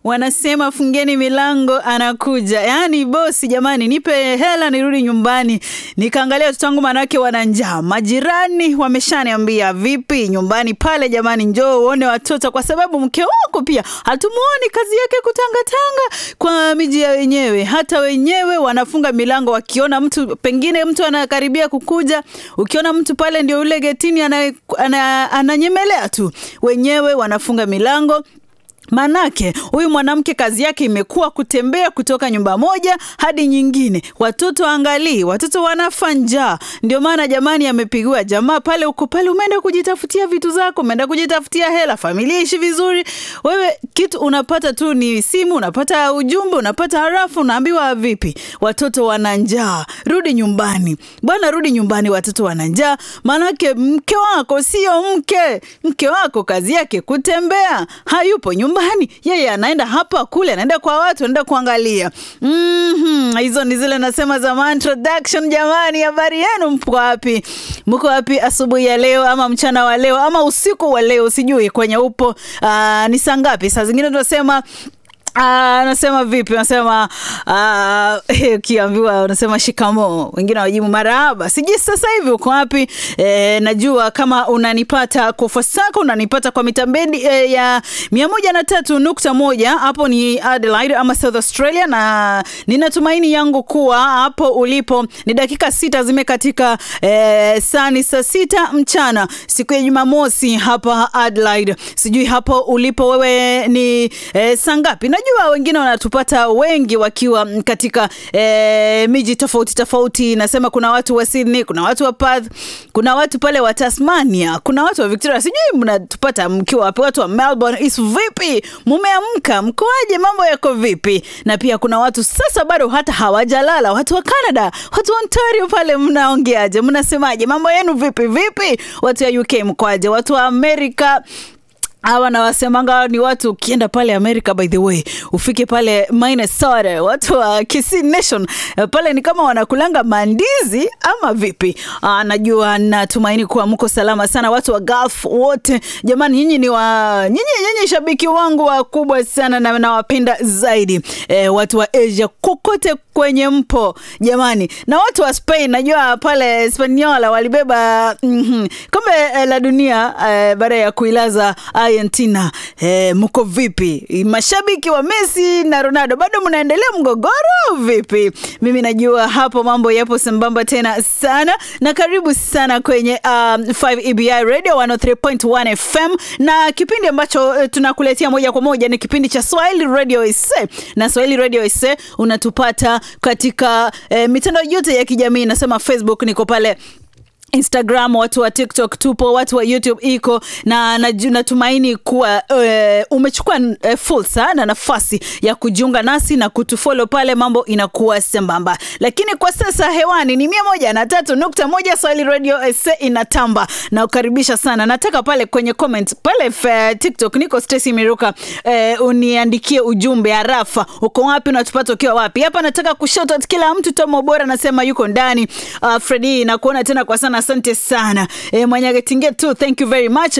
wanasema fungeni milango, anakuja. Yaani bosi, jamani, nipe hela nirudi nyumbani. Nikaangalia watoto wangu, manake wana njaa. Majirani wameshaniambia vipi nyumbani pale, jamani, njoo uone watoto, kwa sababu mke wako pia hatumuoni, kazi yake kutangatanga kwa miji ya wenyewe. Hata wenyewe wanafunga milango wakiona mtu, pengine mtu anakaribia kukuja. Ukiona mtu pale, ndio yule getini ananyemelea ana, ana tu, wenyewe wanafunga milango. Manake huyu mwanamke kazi yake imekuwa kutembea kutoka nyumba moja hadi nyingine. Watoto angalii, watoto wanafa njaa. Ndio maana jamani, amepigiwa jamaa pale, uko pale, umeenda kujitafutia vitu zako, umeenda kujitafutia hela, familia ishi vizuri. Wewe kitu unapata tu ni simu, unapata ujumbe, unapata harafu, unaambiwa vipi, watoto wana njaa, rudi nyumbani bwana, rudi nyumbani, watoto wana njaa. Manake mke wako sio mke, mke wako kazi yake kutembea, hayupo nyumbani nyumbani yeye anaenda hapa kule, anaenda kwa watu, anaenda kuangalia. Mm-hmm. Hizo ni zile nasema za introduction. Jamani, habari yenu? Mko wapi? Mko wapi asubuhi ya leo ama mchana wa leo ama usiku wa leo? Sijui kwenye upo. Uh, ni saa ngapi? Saa zingine tunasema anasema uh, vipi? Anasema ukiambiwa uh, unasema shikamoo, wengine wajibu marahaba. Sijui sasa hivi uko wapi? E, najua kama unanipata kwa fasaka, unanipata kwa mitambendi e, ya mia moja na tatu nukta moja hapo ni Adelaide ama South Australia, na ninatumaini yangu kuwa hapo ulipo ni dakika sita zimekatika e, saa ni saa sita mchana siku ya Jumamosi hapa Adelaide. Sijui hapo ulipo wewe ni e, saa ngapi? Najua wengine wanatupata wengi wakiwa katika e, miji tofauti tofauti. Nasema kuna watu wa Sydney, kuna watu wa Perth, kuna watu pale wa Tasmania, kuna watu wa Victoria. Sijui mnatupata mkiwa wapi? Watu wa Melbourne, is vipi? Mumeamka? Mkoaje? Mambo yako vipi? Na pia kuna watu sasa bado hata hawajalala, watu wa Canada, watu wa Ontario pale, mnaongeaje? Mnasemaje? mambo yenu vipi vipi? Watu wa UK mkoaje? Watu wa Amerika hawa nawasemanga ni watu ukienda pale Amerika, by the way, ufike pale Minnesota, watu wa Kisii Nation pale ni kama wanakulanga mandizi ama vipi? Aa, najua natumaini kuwa mko salama sana, watu wa Gulf wote jamani, nyinyi ni wa nyinyi, nyinyi shabiki wangu wakubwa sana na nawapenda zaidi. E, watu wa Asia kokote kwenye mpo jamani, na watu wa Spain, najua pale Spaniola walibeba mm -hmm, kombe la dunia e, baada ya kuilaza Argentina. Eh, mko vipi? Mashabiki wa Messi na Ronaldo bado mnaendelea mgogoro vipi? Mimi najua hapo mambo yapo sambamba tena sana, na karibu sana kwenye um, 5 EBI Radio 103.1 FM, na kipindi ambacho uh, tunakuletea moja kwa moja ni kipindi cha Swahili Radio Ise, na Swahili Radio Ise unatupata katika eh, mitandao yote ya kijamii. Nasema Facebook niko pale Instagram, watu wa TikTok tupo, watu wa YouTube iko na natumaini kuwa uh, umechukua uh, fursa na nafasi ya kujiunga nasi na kutufollow pale, mambo inakuwa sambamba. Lakini kwa sasa hewani ni mia moja na tatu nukta moja Swahili Radio SA inatamba na ukaribisha sana. Nataka pale kwenye comment pale f, TikTok niko Stacy Miruka, uh, uniandikie ujumbe harafa, uko wapi, unatupata ukiwa wapi? Hapa nataka kushout kila mtu. Tomo Bora nasema yuko ndani. Uh, Fredi nakuona tena kwa sana Asante sana e, Mwanyagetinge tu, thank you very much.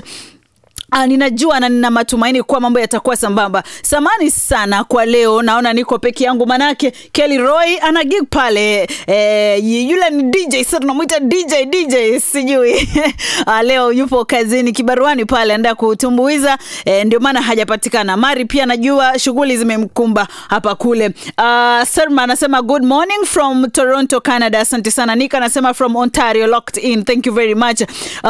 Ah, ninajua na nina matumaini kuwa mambo yatakuwa sambamba. Samani sana kwa leo, naona niko peke yangu, manake Kelly Roy ana gig pale e, yule ni DJ sasa, tunamwita DJ DJ sijui ah, leo yupo kazini kibaruani pale, anaenda kutumbuiza e, ndio maana hajapatikana. Mari pia najua shughuli zimemkumba hapa kule. Uh, Serma anasema good morning from Toronto, Canada. Asante sana. Nika anasema from Ontario locked in, thank you very much. Uh,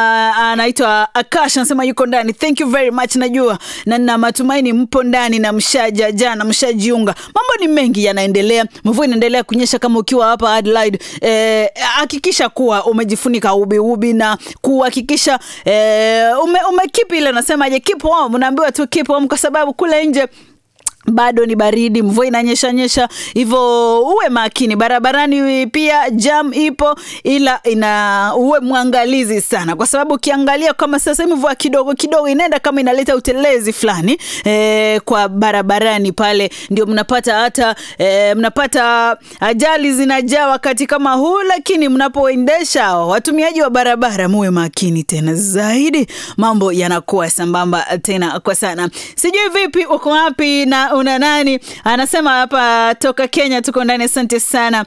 anaitwa Akash anasema yuko ndani thank you very much. Najua na nina matumaini mpo ndani na mshaja jana mshajiunga. Mambo ni mengi yanaendelea, mvua inaendelea kunyesha. Kama ukiwa hapa Adelaide, hakikisha eh, kuwa umejifunika ubi ubi na kuhakikisha eh, ume, ume keep ile nasemaje, keep warm. Unaambiwa tu keep warm kwa sababu kule nje bado ni baridi, mvua inanyesha nyesha, hivyo uwe makini barabarani. Pia jam ipo, ila ina uwe mwangalizi sana, kwa sababu ukiangalia kama sasa hivi mvua kidogo kidogo inaenda kama inaleta utelezi fulani e, kwa barabarani pale, ndio mnapata hata e, mnapata ajali zinajaa wakati kama huu. Lakini mnapoendesha watumiaji wa barabara, muwe makini tena zaidi, mambo yanakuwa sambamba tena kwa sana. Sijui vipi, uko wapi na una nani? Anasema hapa toka Kenya, tuko ndani. Asante sana.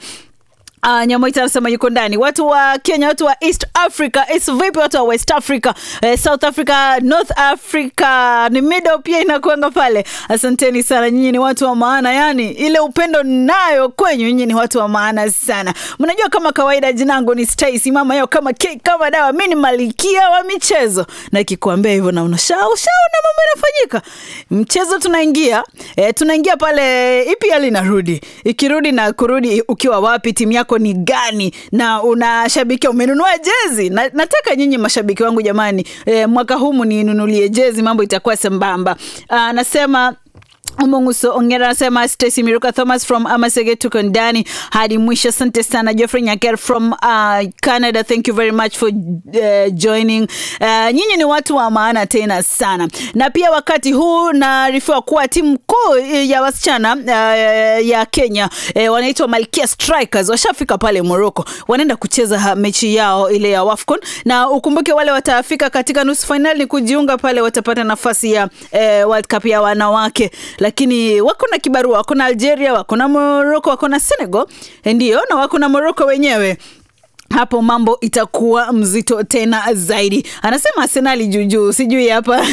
Uh, Nyamoita anasema yuko ndani. Watu wa Kenya, watu wa East Africa, is vipi watu wa West Africa, eh, South Africa, North Africa, ni middle pia inakuanga pale. Asanteni sana, nyinyi ni watu wa maana, yani ile upendo nayo kwenyu, nyinyi ni watu wa maana sana. Mnajua kama kawaida, jinangu ni Stacy, mama yao kama cake, kama dawa, mimi ni malikia wa michezo, na ikikwambia hivyo na unashau shau na mambo yanafanyika. Mchezo tunaingia, eh, tunaingia pale, EPL inarudi, ikirudi na kurudi, ukiwa wapi, timu yako ni gani na unashabikia umenunua jezi na, nataka nyinyi mashabiki wangu jamani, e, mwaka huu mninunulie jezi, mambo itakuwa sambamba. Anasema Umunguso Ongera anasema Stacy Miruka Thomas from Amasege tuko ndani hadi mwisho. Asante sana Geoffrey Nyaker from uh, Canada, thank you very much for uh, joining. Uh, nyinyi ni watu wa maana tena sana, na pia wakati huu naarifiwa kuwa timu kuu ya wasichana uh, ya Kenya uh, wanaitwa Malkia Strikers washafika pale Morocco, wanaenda kucheza mechi yao ile ya WAFCON, na ukumbuke wale watafika katika nusu finali kujiunga pale watapata nafasi ya uh, World Cup ya wanawake lakini wako na kibarua, wako na Algeria, wako na Morocco, wako na Senegal, ndio na wako na Morocco wenyewe hapo mambo itakuwa mzito tena zaidi. Anasema Arsenali juujuu, sijui hapa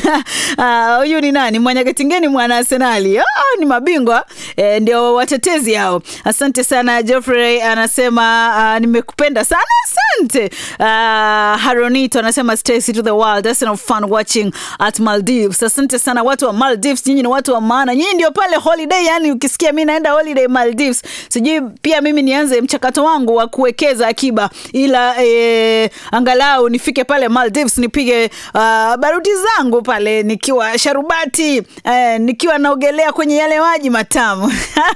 huyu uh, ni nani? Mwanyagatingeni mwana Arsenali. Oh, ni mabingwa e, ndio watetezi hao. Asante sana Geoffrey anasema uh, nimekupenda sana asante. Uh, Haronito anasema Stacy to the world that's enough fun watching at Maldives. Asante sana watu wa Maldives, nyinyi ni watu wa maana, nyinyi ndio pale holiday. Yani ukisikia mimi naenda holiday Maldives, sijui pia mimi nianze mchakato wangu wa kuwekeza akiba ila e, angalau nifike pale Maldives nipige uh, baruti zangu pale nikiwa sharubati e, nikiwa naogelea kwenye yale maji matamu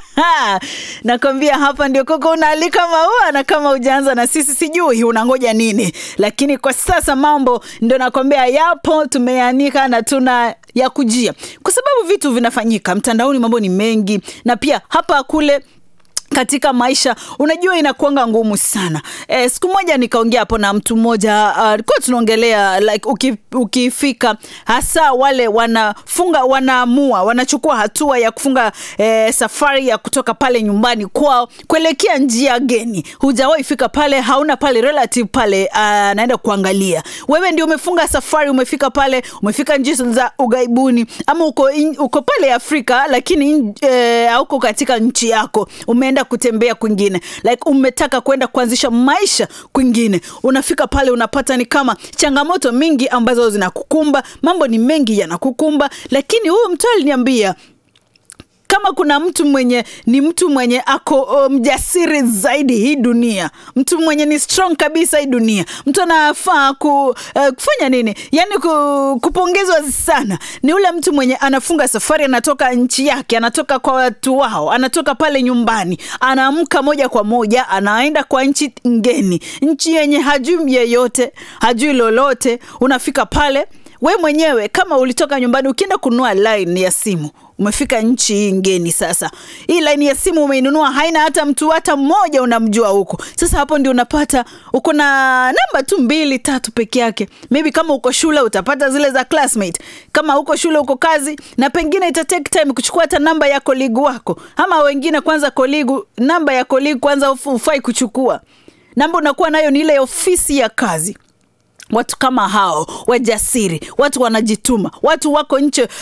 nakwambia, hapa ndio koko unaalika maua, na kama ujaanza na sisi sijui unangoja nini, lakini kwa sasa mambo ndio nakwambia yapo, tumeanika na tuna ya kujia, kwa sababu vitu vinafanyika mtandaoni, mambo ni mengi, na pia hapa kule katika maisha unajua, inakuanga ngumu sana. E, siku moja nikaongea hapo na mtu mmoja alikuwa uh, tunaongelea like uki, ukifika hasa wale wanafunga wanaamua wanachukua hatua ya kufunga e, safari ya kutoka pale nyumbani kwao kuelekea njia geni. Hujawahi fika pale, hauna pale relative pale anaenda uh, kuangalia. Wewe ndio umefunga safari, umefika pale, umefika nchi za ugaibuni ama uko, in, uko pale Afrika lakini hauko e, katika nchi yako ume kutembea kwingine like umetaka kwenda kuanzisha maisha kwingine, unafika pale unapata ni kama changamoto mingi ambazo zinakukumba, mambo ni mengi yanakukumba, lakini huyu mtu aliniambia kama kuna mtu mwenye ni mtu mwenye ako mjasiri um, zaidi hii dunia, mtu mwenye ni strong kabisa hii dunia, mtu anafaa ku, uh, kufanya nini, yani ku, kupongezwa sana, ni ule mtu mwenye anafunga safari, anatoka nchi yake, anatoka kwa watu wao, anatoka pale nyumbani, anaamka moja kwa moja, anaenda kwa nchi ngeni, nchi yenye hajui yeyote, hajui lolote. Unafika pale we mwenyewe kama ulitoka nyumbani, ukienda kununua line ya simu umefika nchi hii ngeni. Sasa hii laini ya simu umeinunua, haina hata mtu hata mmoja unamjua huko. Sasa hapo ndio unapata uko na namba tu mbili tatu peke yake. Maybe kama uko shule utapata zile za classmate, kama uko shule uko kazi, na pengine ita take time kuchukua hata namba ya koligi wako, ama wengine kwanza koligi, namba ya koligi kwanza ufai kuchukua namba, unakuwa nayo ni ile ofisi ya kazi Watu kama hao wajasiri, watu wanajituma, watu wako nchi uh,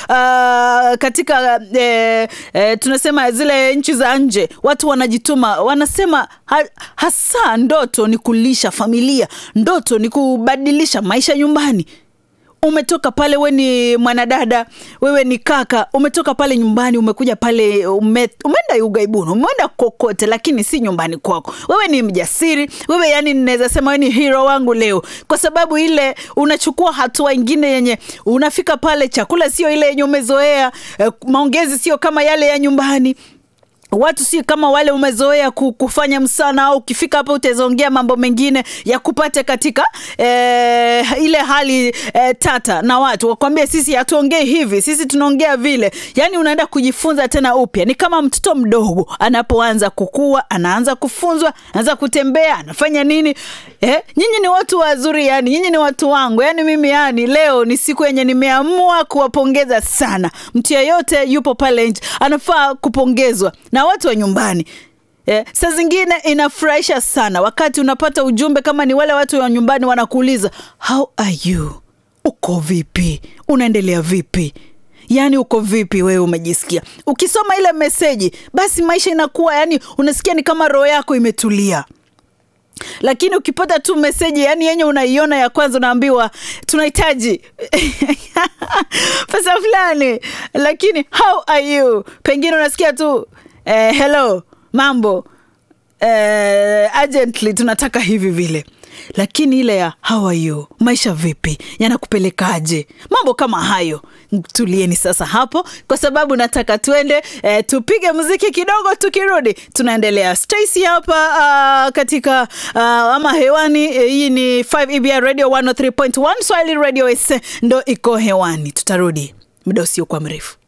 katika eh, eh, tunasema zile nchi za nje, watu wanajituma, wanasema ha, hasa ndoto ni kulisha familia, ndoto ni kubadilisha maisha nyumbani. umetoka pale, we ni mwanadada, wewe ni kaka, umetoka pale nyumbani, umekuja pale, ume, umeenda ugaibuni, umeenda kokote, lakini si nyumbani kwako. Wewe ni mjasiri, wewe yani, ninaweza sema wewe ni hero wangu leo, kwa sababu ile unachukua hatua ingine yenye unafika pale, chakula sio ile yenye umezoea, eh, maongezi sio kama yale ya nyumbani watu si kama wale umezoea kufanya msana au ukifika hapa utazaongea mambo mengine ya kupata katika eh, ile hali eh, tata na watu wakwambia sisi hatuongei hivi sisi tunaongea vile yani unaenda kujifunza tena upya ni kama mtoto mdogo anapoanza kukua anaanza kufunzwa anaanza kutembea anafanya nini eh, nyinyi ni watu wazuri yani nyinyi ni watu wangu yani mimi yani leo ni siku yenye nimeamua kuwapongeza sana mtu yeyote yupo pale nje anafaa kupongezwa na watu wa nyumbani Eh, saa zingine inafurahisha sana wakati unapata ujumbe kama ni wale watu wa nyumbani wanakuuliza how are you uko vipi unaendelea vipi yaani uko vipi wewe umejisikia ukisoma ile meseji basi maisha inakuwa yani unasikia ni kama roho yako imetulia lakini ukipata tu meseji yani yenye unaiona ya kwanza unaambiwa tunahitaji pesa fulani lakini how are you pengine unasikia tu eh, hello mambo eh, urgently tunataka hivi vile lakini ile ya how are you maisha vipi yanakupelekaje mambo kama hayo tulieni sasa hapo kwa sababu nataka tuende eh, tupige muziki kidogo tukirudi tunaendelea stacy hapa uh, katika uh, ama hewani eh, hii ni 5 ebr radio 103.1 swahili radio s ndo iko hewani tutarudi muda usiokuwa mrefu